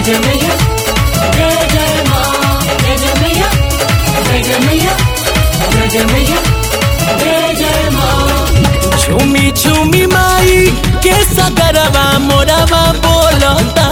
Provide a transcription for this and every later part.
जय मैया जय जय माँ जय जय मैया जय जय मैया जय जय मैया जय जय माँ झूमी झूमी माई के सगरवा मोरवा बोलता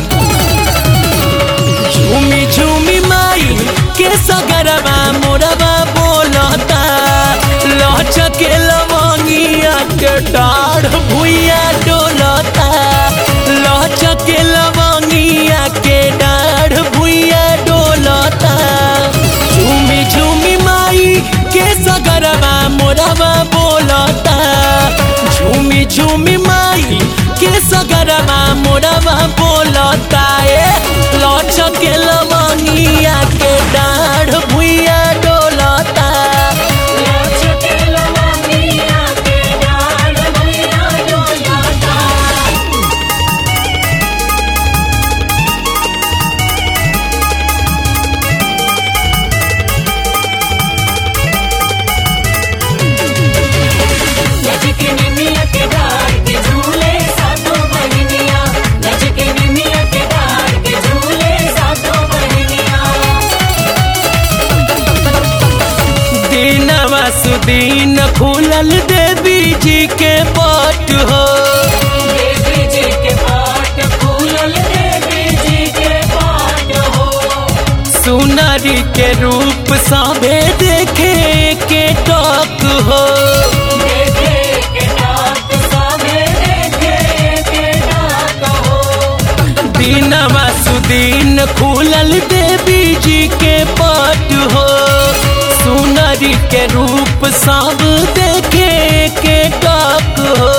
झूमी झूमी माई के सगरवा मोरवा बोलता लचके लवंगिया के डाढ़ भुइया डोलता लचके लवंगिया के डाढ़ भुइया डोलता झूमी झूमी माई के सगरवा मोरवा बोलता झूमी झूमी माई के सगरवा मोरवा बोलता ए लचके लवंगिया के डाढ़ भुइया डोलता लचके लवंगिया के डाल भुइया डोलता लचके निमिया के डाल के झूले सातों बहनिया लचके निमिया के डाल के झूले सातों बहनिया दीनवा सुदीन खुलल देवी जी के पट हो देवी जी के पाट फूलल देवी जी के पाट हो सुनरी के रूप सभे देखे के टक हो देखे के डाक सामे देखे के डाक हो दीनवा सुदीन खुलल देवी जी के पट हो सुनरी के रूप सब देखे के टक हो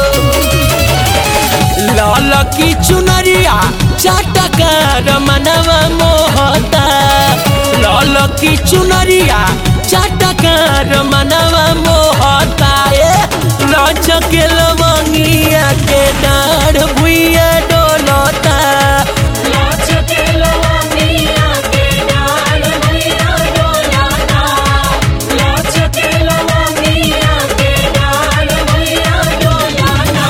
लाल की चुनरिया चटकार मनवा मोहता लाल की चुनरिया चटकार मनवा मोहता ए लचके लवंगिया के डाढ़ भुइया डोलता लचके लवंगिया के डाल भुइया डोलाता लचके लवंगिया के डाल भुइया डोलाता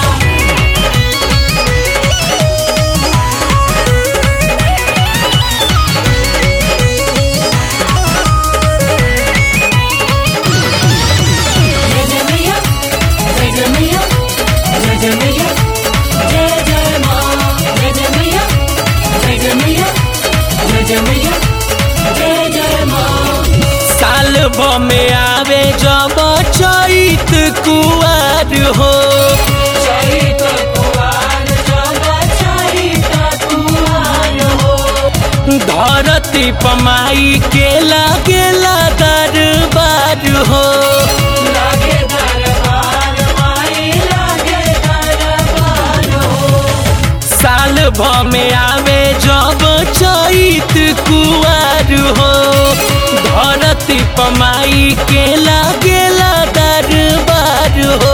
जय जय मैया जय जय मैया जय जय मैया जय जय माँ जय जय मैया जय जय मैया जय जय मैया जय जय माँ साल भ में आवे जब चैत कुआर हो चैत कुवार जब चैत कुवार हो धरती पमाई के लागेला दरबार हो लागे दरबार माई लागे दरबार हो साल भ में आवे जब चैत कुआर हो धरती पमाई के लागेला दरबार हो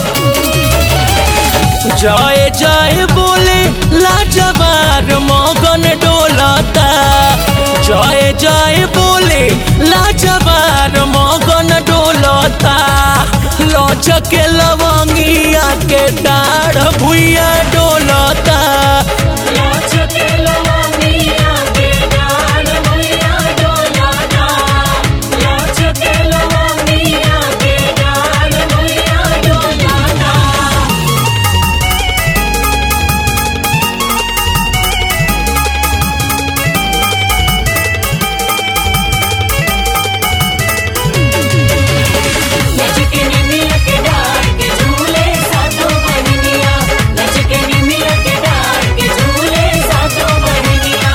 जय जय बोले लाजवार मगन डोलता जय जय बोले लाजवार मगन डोलता लचके लवंगिया के डाढ़ भुइया डोलता लचके लवंगिया के डाल भुइया डोलाता लचके लवंगिया के डाल भुइया डोलाता लचके निमिया के डाल के झूले सातों बहनिया लचके निमिया के डाल के झूले सातों बहनिया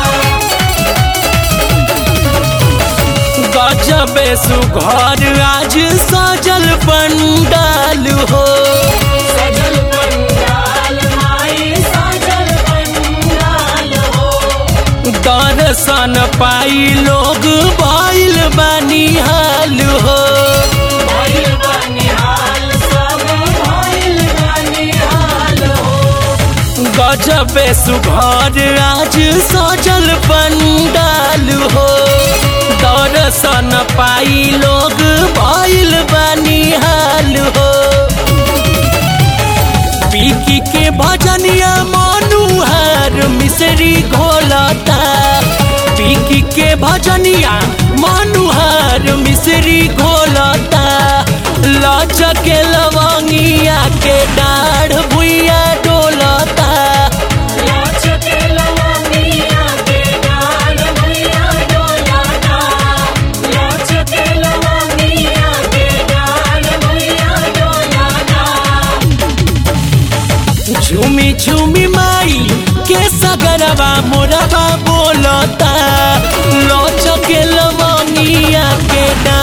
गजबे सुघर आज सजल पंडाल हो सजल पंडाल माई सजल पंडाल हो दर्शन पाई लोग भइल बनिहाल हो भइल बनिहाल सब भइल बनिहाल हो गजबे सुघर आज सजल पंडाल हो दर्शन पाई लोग भइल बनिहाल हो पीकी के भजनिया मनुहार मनुहार मिसरी घोलता पीकी के भजनिया मनुहार मिसरी घोलता लचके लवंगिया के डाढ़ भुइया डोलता लाचके लवंगिया के डाल भैया डोलाता लाचके लवंगिया के डाल भैया डोलाता झूमी झूमी माई के सगरवा मोरवा बोलता लचके लवंगिया के डाढ़